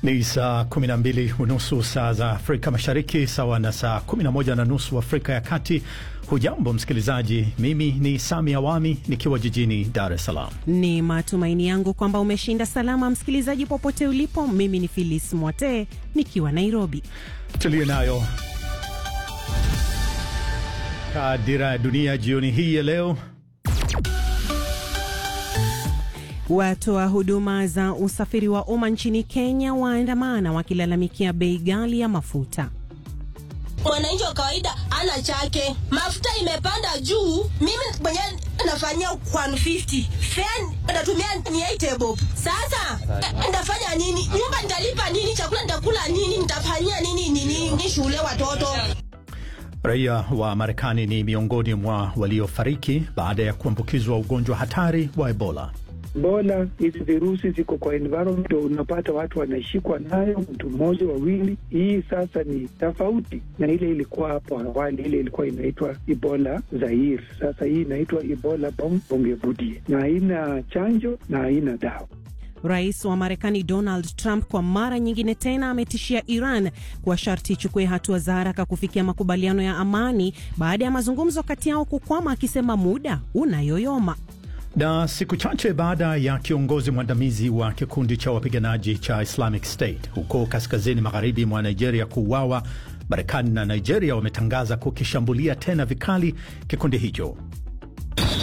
Ni saa 12 unusu saa za Afrika Mashariki, sawa na saa 11 na nusu Afrika ya Kati. Hujambo msikilizaji, mimi ni Sami Awami nikiwa jijini Dar es Salaam. Ni matumaini yangu kwamba umeshinda salama, msikilizaji, popote ulipo. Mimi ni Filis Mwate nikiwa Nairobi. Tuliyo nayo dira ya dunia jioni hii ya leo. Watoa huduma za usafiri wa umma nchini Kenya waandamana wakilalamikia bei ghali ya mafuta. Mwananchi wa kawaida ana chake, mafuta imepanda juu. Mimi mwenyewe nafanyia 150 fan natumia ni 8 bob. Sasa ndafanya nini? Nyumba nitalipa nini? Chakula nitakula nini? Nitafanyia nini nini ni shule watoto? Raia wa Marekani ni miongoni mwa waliofariki baada ya kuambukizwa ugonjwa hatari wa Ebola. Ebola, hizi virusi ziko kwa environment, unapata watu wanashikwa nayo, mtu mmoja wawili. Hii sasa ni tofauti na ile ilikuwa hapo awali, ile ilikuwa inaitwa Ebola Zaire. Sasa hii inaitwa Ebola Bongevudie, na haina chanjo na haina dawa. Rais wa Marekani Donald Trump kwa mara nyingine tena ametishia Iran kwa sharti ichukue hatua za haraka kufikia makubaliano ya amani baada ya mazungumzo kati yao kukwama, akisema muda unayoyoma. Na siku chache baada ya kiongozi mwandamizi wa kikundi cha wapiganaji cha Islamic State huko kaskazini magharibi mwa Nigeria kuuawa, Marekani na Nigeria wametangaza kukishambulia tena vikali kikundi hicho.